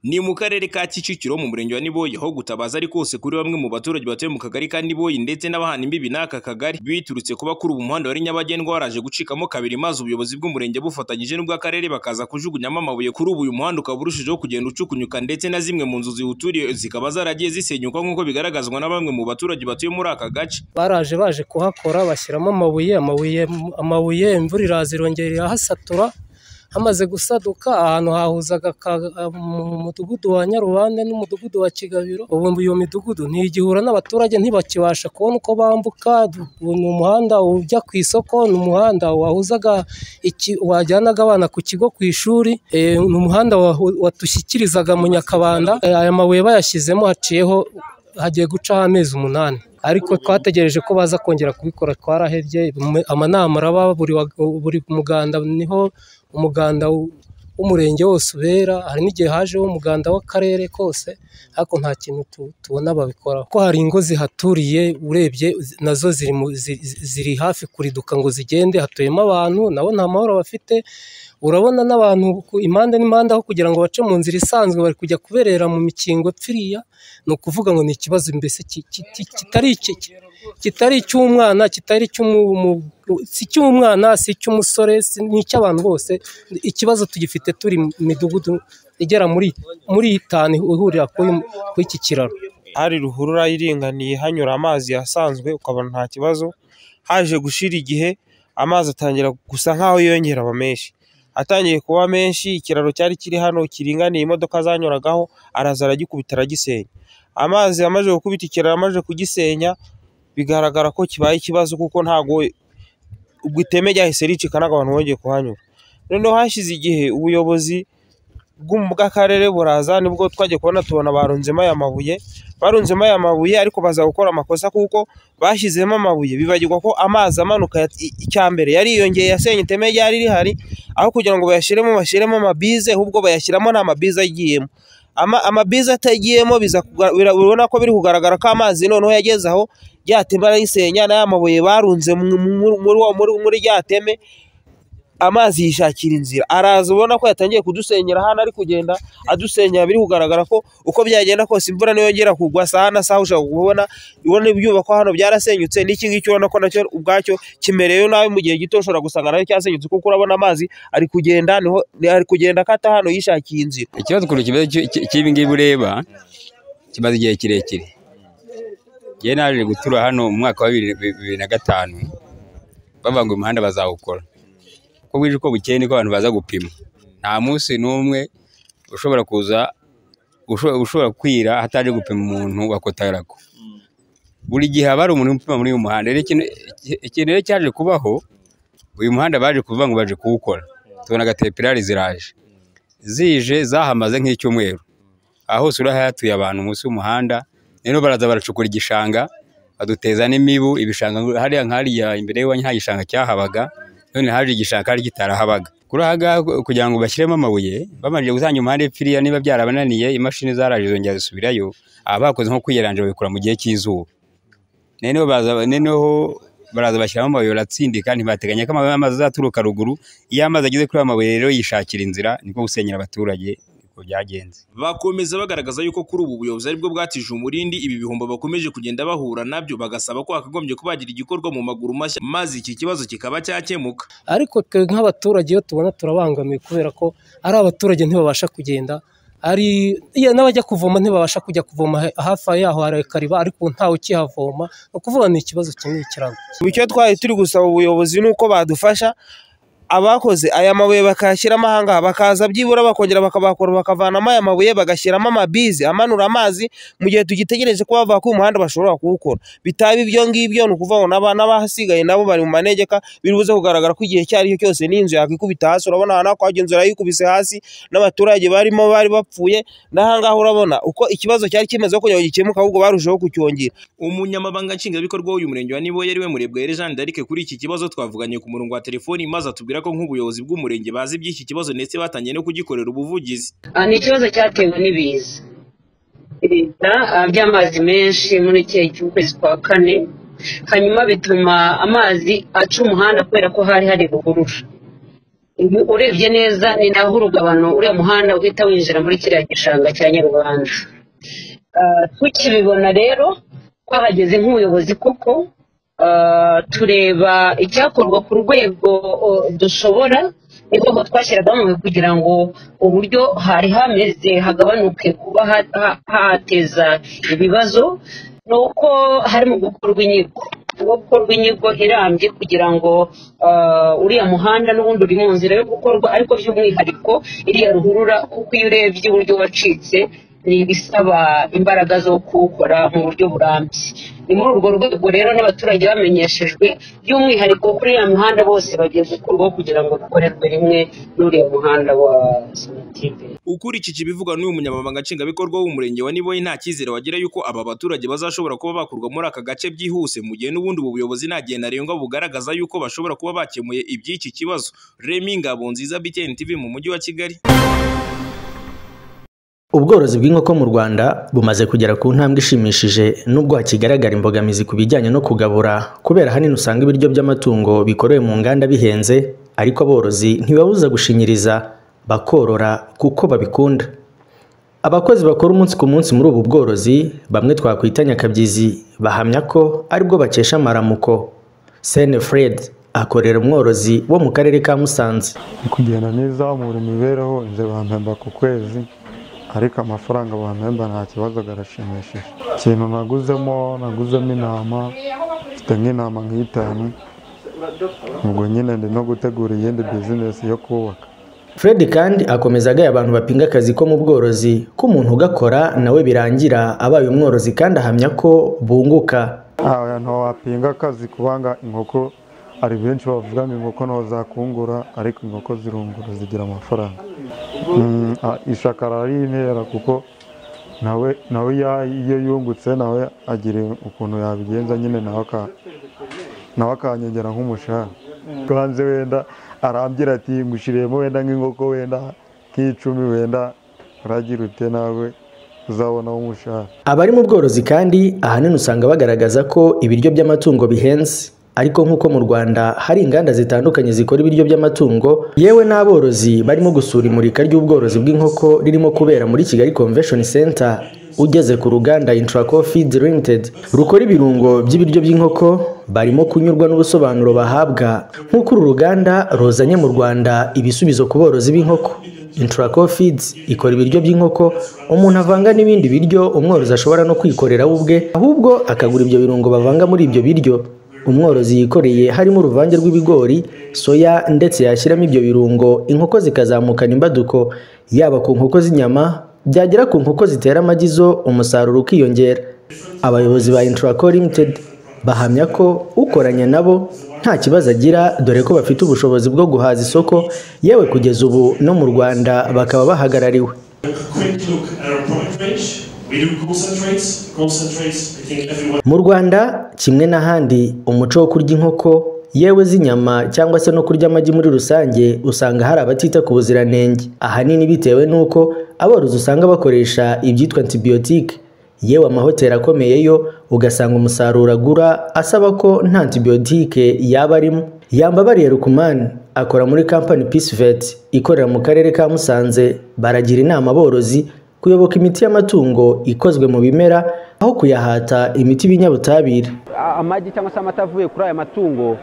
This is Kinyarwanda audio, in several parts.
Ni mu karere ka Kicukiro mu murenge wa Niboye aho gutabaza ari kose kuri bamwe mu baturage batuye mu kagari ka Niboye ndetse n'abahana imbibi n'aka kagari biturutse kuba kuri ubu umuhanda wari nyabagendwa waraje gucikamo kabiri maze ubuyobozi bw'umurenge bufatanyije n'ubw'akarere bakaza kujugunyamo amabuye kuri ubu uyu muhanda ukaba urushijeho kugenda ucukunyuka ndetse na zimwe mu nzu ziwuturiye zikaba zaragiye zisenyuka nk'uko bigaragazwa na bamwe mu baturage batuye muri aka gace. baraje baje kuhakora bashyiramo amabuye amabuye amabuye imvura iraza irongera irahasatura hamaze gusaduka ahantu hahuzaga aka- mu mudugudu wa nyarubande n'umudugudu wa kigabiro ubu iyo midugudu ntigihura n'abaturage ntibakibasha kubona uko bambuka ubu ni umuhanda ujya ku isoko ni umuhanda wahuzaga iki- wajyanaga abana ku kigo ku ishuri eh, ni umuhanda wahu- watushyikirizaga mu nyakabanda Eh, aya mabuye bayashyizemo haciyeho hagiye gucaho amezi umunani ariko twategereje ko baza kongera kubikora twarahebye mu- amanama araba buri wa- buri muganda niho umuganda w- w'umurenge wose ubera hari n'igihe hajeho umuganda w'akarere kose ariko nta kintu tu- tubona babikoraho ko hari ingo zihaturiye urebye nazo ziri mu- zi- zi- ziri hafi kuriduka ngo zigende hatuyemo abantu nabo nta mahoro bafite urabona n'abantu ku- impande n'impande aho kugira ngo bace mu nzira isanzwe bari kujya kuberera mu mikingo pfiriya ni ukuvuga ngo ni ikibazo mbese ki- ki- ki- kitari iki- ki- kitari icy'umwana kitari icy'umu- mu- si icy'umwana si icy'umusore si- ni icy'abantu bose ikibazo tugifite turi mu midugudu igera muri muri itanu ihurira kuri kuri iki kiraro hari ruhurura iringaniye hanyura amazi asanzwe ukabona nta kibazo haje gushira igihe amazi atangira gusa nk'aho yiyongera aba menshi atangiye kuba menshi ikiraro cyari kiri hano kiringaniye imodoka zanyuragaho araza aragikubita aragisenya amazi amaze gukubita ikiraro amaze kugisenya bigaragara ko kibaye ikibazo kuko ntago ubwo iteme ryahise ricika ntabwo abantu bongeye kuhanyura noneho hashize igihe ubuyobozi bw'u- bw'akarere buraza nibwo twagiye kubona tubona barunzemo aya mabuye barunzemo aya mabuye ariko baza gukora amakosa kuko bashyizemo amabuye bibagirwa ko amazi amanuka ya- i- icyambere yariyongeye yasenye iteme ryari rihari aho kugira ngo bayashyiremo bashyiremo amabize ahubwo bayashyiramo nta mabize agiyemo ama, amabize atagiyemo biza kuga- bira- ubona ko biri kugaragara ko amazi noneho yageze aho rya teme arayisenya n'aya mabuye barunze mu- mu- muri wa- muri- muri rya teme amazi yishakira inzira araza ubona ko yatangiye kudusenyera hano ari kugenda adusenyera biri kugaragara ko uko byagenda kose imvura niyongera kugwa saha na saha ushobora kubona ubona ibyubakwa hano byarasenyutse n'iki ngiki ubona ko nacyo ubwacyo kimerewe nabi mu gihe gito ushobora gusanga nacyo cyasenyutse kuko urabona amazi ari kugenda niho ari kugenda akata hano yishakiye inzira ikibazo ukuntu kimeze cy- cy- cy'ibi ngibi ureba kimaze igihe kirekire njye naje gutura hano mu mwaka wa bibiri bibiri na gatanu bavuga ngo uyu umuhanda bazawukora uko bwije uko bukeye niko abantu baza gupima nta munsi n'umwe ushobora kuza usho- ushobora kwira hataje gupima umuntu wakotarako buri gihe haba hari umuntu upima muri uyu muhanda rero ikintu iki- ikintu rero cyaje kubaho uyu muhanda baje kuvuga ngo baje kuwukora tubona gatepirari ziraje zije zahamaze nk'icyumweru aho hose urahari hatuye abantu munsi y'umuhanda rero baraza baracukura igishanga baduteza n'imibu ibishanga hariya nk'hariya imbere y'iwanyu nta gishanga cyahabaga none haje igishanga hari kitarahabaga kuri aha ngaha kugira ngo bashyiremo amabuye bamajije gutanga umuhanda ipfiriya niba byarabananiye imashini zaraje zongera zisubirayo abakoze nko kwiyeranja babikora mu gihe cy'izuba noneho baza noneho baraza bashyiramo amabuye baratsindika ntibateganya ko amabuye amazi azaturuka ruguru iyo amazi ageze kuri aya mabuye rero yishakira inzira niko gusenyera abaturage niko byagenze Bakomeza bagaragaza yuko kuri ubu buyobozi aribwo bwatije umurindi ibi bihombo bakomeje kugenda bahura nabyo bagasaba ko hakagombye kuba hagira igikorwa mu maguru mashya maze iki kibazo kikaba cyakemuka. ariko twe nk'abaturage iyo tubona turabangamiwe kubera ko ari abaturage ntibabasha kugenda ari iya n'abajya kuvoma ntibabasha kujya kuvoma he- hafi aho yaho hari kariba ariko ntawe ukihavoma ni ukuvuga ni ikibazo kinini cyane ubu icyo twari turi gusaba ubuyobozi ni uko badufasha abakoze aya mabuye bakayashyiramo aha ngaha bakaza byibura bakongera bakabakora bakavanamo aya mabuye bagashyiramo amabizi amanura amazi mu gihe tugitegereje ko bava ku muhanda bashobora kuwukora bitaba ibyo ngibyo ni ukuvuga ngo n'aba- n'abahasigaye nabo bari mu manegeka birubuze kugaragara ko igihe icyo ari cyo cyose n'inzu yakikubita hasi urabona ahantu hako hagiye inzu yayikubise hasi n'abaturage barimo bari bapfuye n'aha ngaha urabona uko ikibazo cyari kimeze kugira ngo gikemuke ahubwo barushaho kucyongera Umunyamabanga nshingwabikorwa w'uyu murenge wa Niboye ari we Murebwayire Jean d'Arc kuri iki kibazo twavuganye ku murongo wa telefoni maze atubwira ko nk'ubuyobozi bw'umurenge bazi iby'iki kibazo ndetse batangiye no kugikorera ubuvugizi. Ah, ni ikibazo cyatewe n'ibiza ibiza ah, by'amazi menshi muri iki gihe cy'ukwezi kwa kane hanyuma bituma amazi aca umuhanda kubera ko hari hari ruhurura ubu urebye neza ni naho urugabano uriya muhanda uhita winjira muri kiriya gishanga cya nyarubanda Ah, tukibibona rero twahageze nk'ubuyobozi koko ah, tureba icyakorwa ku rwego oh, dushobora niho twashyiragamo kugira ngo uburyo hari hameze hagabanuke kuba ha- ha- hateza ibibazo ni uko harimo gukorwa inyigo harimo gukorwa inyigo irambye kugira ngo ah, uriya muhanda n'ubundi uri mu nzira yo gukorwa ariko by'umwihariko iriya ruhurura kuko iyo urebye uburyo wacitse ni ibisaba imbaraga zo kuwukora mu buryo burambye ni muri urwo rwego rero n'abaturage bamenyeshejwe by'umwihariko kuri uriya muhanda bose bagiye gukurwaho kugira ngo dukorerwe rimwe n'uriya muhanda wa sonatube ukurikije ibivugwa n'uyu munyamabanga nshingwabikorwa w'umurenge wa niboye nta cyizere wagira yuko aba baturage bazashobora kuba bakurwa muri aka gace byihuse mu gihe n'ubundi ubu buyobozi nta gihe ntarengwa bugaragaza yuko bashobora kuba bakemuye iby'iki kibazo remi ngabo nziza btn tv mu mujyi wa kigali Ubworozi bw'inkoko mu Rwanda bumaze kugera ku ntambwe ishimishije nubwo hakigaragara imbogamizi ku bijyanye no kugabura kubera ahanini usanga ibiryo by'amatungo bikorewe mu nganda bihenze ariko aborozi ntibabuza gushinyiriza bakorora kuko babikunda. Abakozi bakora umunsi ku munsi muri ubu bworozi bamwe twakwita nyakabyizi bahamya ko aribwo bakesha amaramuko. Sene Fred akorera umworozi wo mu karere ka Musanze. ni kugenda nizamura imibereho inzira bampemba ku kwezi ariko amafaranga bampemba nta kibazo garashimishije ikintu naguzemo naguzemo intama mfite nk'intama nk'itanu ubwo nyine ndi no gutegura iyindi bizinesi yo kubaka Fred kandi akomeza agaya abantu bapinga akazi ko mu bworozi ko umuntu ugakora nawe birangira abaye umworozi kandi ahamya ko bunguka Aha ntiwapinga akazi kubanga inkoko hari benshi bavuga ngo inkoko ntaho zakungura ariko inkoko zirungura zigira amafaranga Mm, ah, ishaka ari intera kuko nawe nawe ya- iyo yungutse nawe agira ukuntu yabigenza nyine nawe aka- nawe akanyongera nk'umushahara kanze wenda arambwira ati ngushyiriyemo wenda nk'inkoko wenda nk'icumi wenda uragira ute nawe uzabonaho umushahara abari mu bworozi kandi ahanini usanga bagaragaza ko ibiryo by'amatungo bihenze ariko nk'uko mu Rwanda hari inganda zitandukanye zikora ibiryo by'amatungo yewe n'aborozi barimo gusura imurika ry'ubworozi bw'inkoko ririmo kubera muri Kigali Convention Center ugeze ku ruganda Intraco Feed Limited rukora ibirungo by'ibiryo by'inkoko barimo kunyurwa n'ubusobanuro bahabwa nk'uko uru ruganda ruzanye mu Rwanda ibisubizo ku borozi b'inkoko Intraco Feeds ikora ibiryo by'inkoko umuntu avanga n'ibindi biryo umworozi ashobora no kwikorera we ubwe ahubwo akagura ibyo birungo bavanga muri ibyo biryo umworozi yikoreye harimo uruvange rw'ibigori soya ndetse yashyiramo ibyo birungo inkoko zikazamukana imbaduko yaba ku nkoko z'inyama byagera ku nkoko zitera amagi zo umusaruro ukiyongera abayobozi ba Intraco Limited bahamya ko ukoranye nabo nta kibazo agira dore ko bafite ubushobozi bwo guhaza isoko yewe kugeza ubu no mu Rwanda bakaba bahagarariwe quick look at our product range. We do concentrates. Concentrates, I think everyone mu Rwanda kimwe n'ahandi umuco wo kurya inkoko yewe z'inyama cyangwa se no kurya amagi muri rusange usanga hari abatita ku buziranenge ahanini bitewe n'uko aborozi usanga bakoresha ibyitwa antibiyotike yewe amahoteli akomeye yo ugasanga umusaruro agura asaba ko nta antibiyotike yaba arimo yambabariye rukumani akora muri kampani Peace Vet ikorera mu karere ka Musanze baragira inama aborozi kuyoboka imiti y'amatungo ikozwe mu bimera aho kuyahata imiti y'ibinyabutabire a- amagi cyangwa se amata avuye kuri aya matungo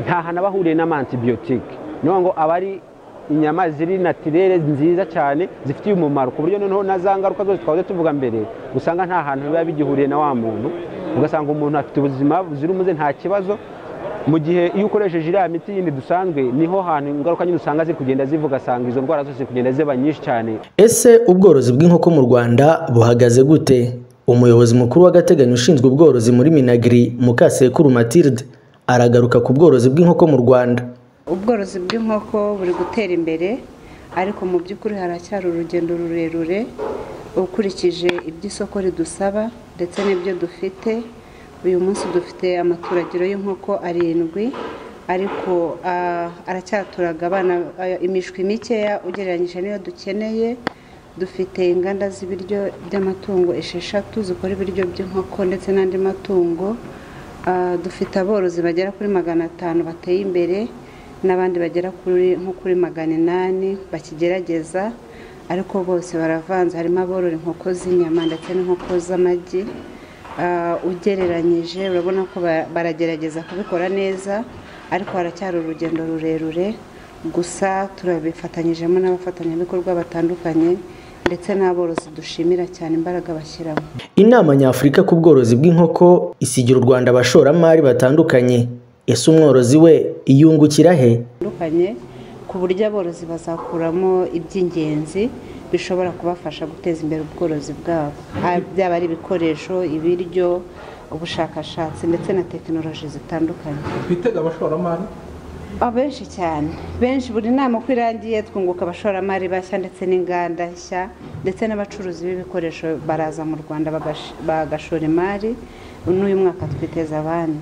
nta hantu aba ahuriye n'amantibiyotike niyo ngo aba ari inyama ziri natirere nziza cyane zifitiye umumaro ku buryo noneho na za ngaruka zose twahoze tuvuga mbere usanga nta hantu biba bigihuriye na wa muntu ugasanga umuntu afite ubuzima buzira umuze nta kibazo mu gihe iyo ukoresheje iriya miti yindi dusanzwe niho hantu ingaruka nyine usanga ziri kugenda zivuga asanga izo ndwara zose ziri kugenda ziba nyinshi cyane ese ubworozi bw'inkoko mu rwanda buhagaze gute umuyobozi mukuru w'agateganyo ushinzwe ubworozi muri minagiri mukasekuru matilde aragaruka ku bworozi bw'inkoko mu rwanda ubworozi bw'inkoko buri gutera imbere ariko mu by'ukuri haracyari urugendo rurerure ukurikije ibyo isoko ridusaba ndetse n'ibyo dufite uyu munsi dufite amaturagiro y'inkoko arindwi ariko ah, aracyaturaga abana ah, imishwi mikeya ugereranyije n'iyo dukeneye dufite inganda z'ibiryo by'amatungo esheshatu zikora ibiryo by'inkoko ndetse n'andi matungo Ah, dufite aborozi bagera kuri magana atanu bateye imbere n'abandi bagera kuri nko kuri magana inani bakigerageza ariko bose baravanze harimo aborora inkoko z'inyama ndetse n'inkoko z'amagi Ah, ugereranyije urabona ko ba- baragerageza kubikora neza ariko haracyari urugendo rurerure gusa turabifatanyijemo n'abafatanyabikorwa batandukanye ndetse n'aborozi dushimira cyane imbaraga bashyiramo Inama Nyafurika ku bworozi bw'inkoko isigira u Rwanda abashoramari batandukanye. Ese umworozi we yungukira he? bitandukanye ku buryo aborozi bazakuramo iby'ingenzi bishobora kubafasha guteza imbere ubworozi bwabo Ah, byaba ari ibikoresho ibiryo ubushakashatsi ndetse na tekinoloji zitandukanye twitega abashoramari abenshi cyane benshi buri nama uko irangiye twunguka abashoramari bashya ndetse n'inganda nshya ndetse n'abacuruzi b'ibikoresho baraza mu rwanda bagash- bagashora imari n'uyu mwaka twiteza abandi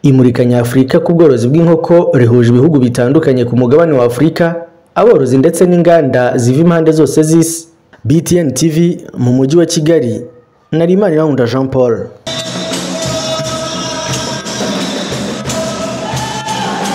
Imurika Nyafurika ku bworozi bw'inkoko rihuje ibihugu bitandukanye ku mugabane wa Afurika, aborozi ndetse n'inganda ziva impande zose z'isi. BTN TV mu mujyi wa Kigali, Narimana Irahunda Jean Paul.